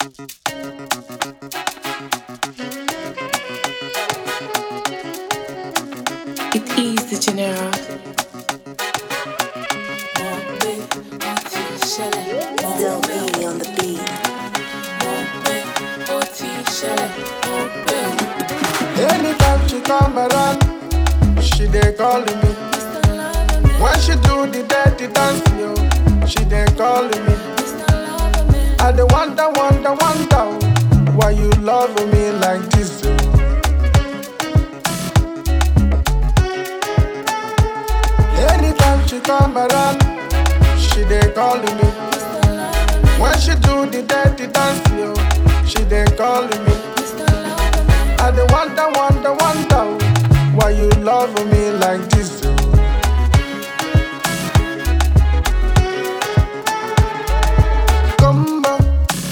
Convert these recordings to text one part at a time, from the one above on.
It is the general. Still baby on the beat. Anytime she come around, she dey calling me. When she do the dirty dance, yo, she dey calling me. I dey wonder, wonder, wonder, why you love me like this, yo. Anytime she come around, she dey calling me. When she do the dirty dance, yo, she dey calling me. I dey wonder, wonder, wonder why you love me like this. oh. Gumba.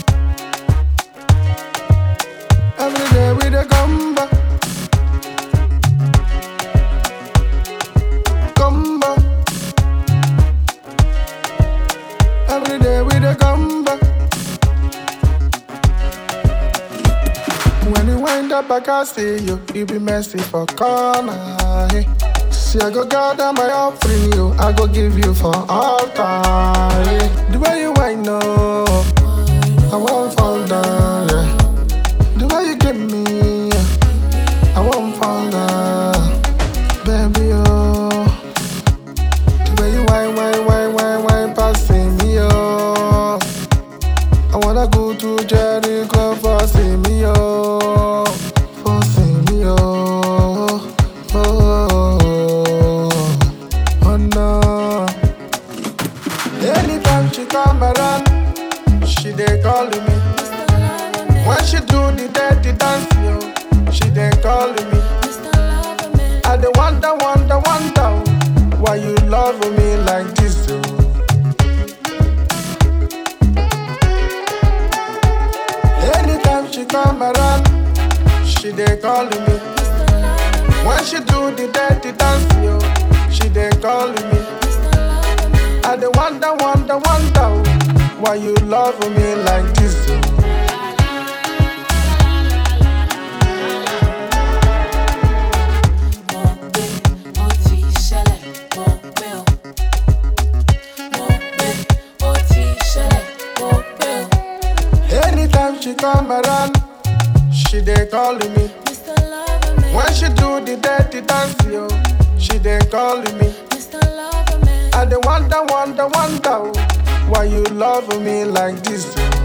Every day we dey gumba. Gumba. Every day we dey gumba. When you wind up, I can see you. You be messy for corner. Hey. See, I go gather my offering, you. I go give you for altar. Yeah. The way you wind up, I won't fall down. Yeah. The way you give me, I won't fall down. Baby, oh. The way you wine, wine, wine, wine, wine, passing me, oh. I wanna go to Jericho for see me, oh, for see me, oh, oh, oh, oh no. Anytime she come around, she dey calling me. When she do the dirty dance, yo, she dey calling me. I dey wonder, wonder, wonder, why you love me like this, oh. Anytime she come around, she dey calling me. When she do the dirty dance, yo, she dey calling me. I dey wonder, wonder, wonder why you love me like this. oh. Anytime she come around, she dey calling me. When she do the dirty dance, yo, she dey calling me. I dey wonder, wonder, wonder why you love me like this. oh.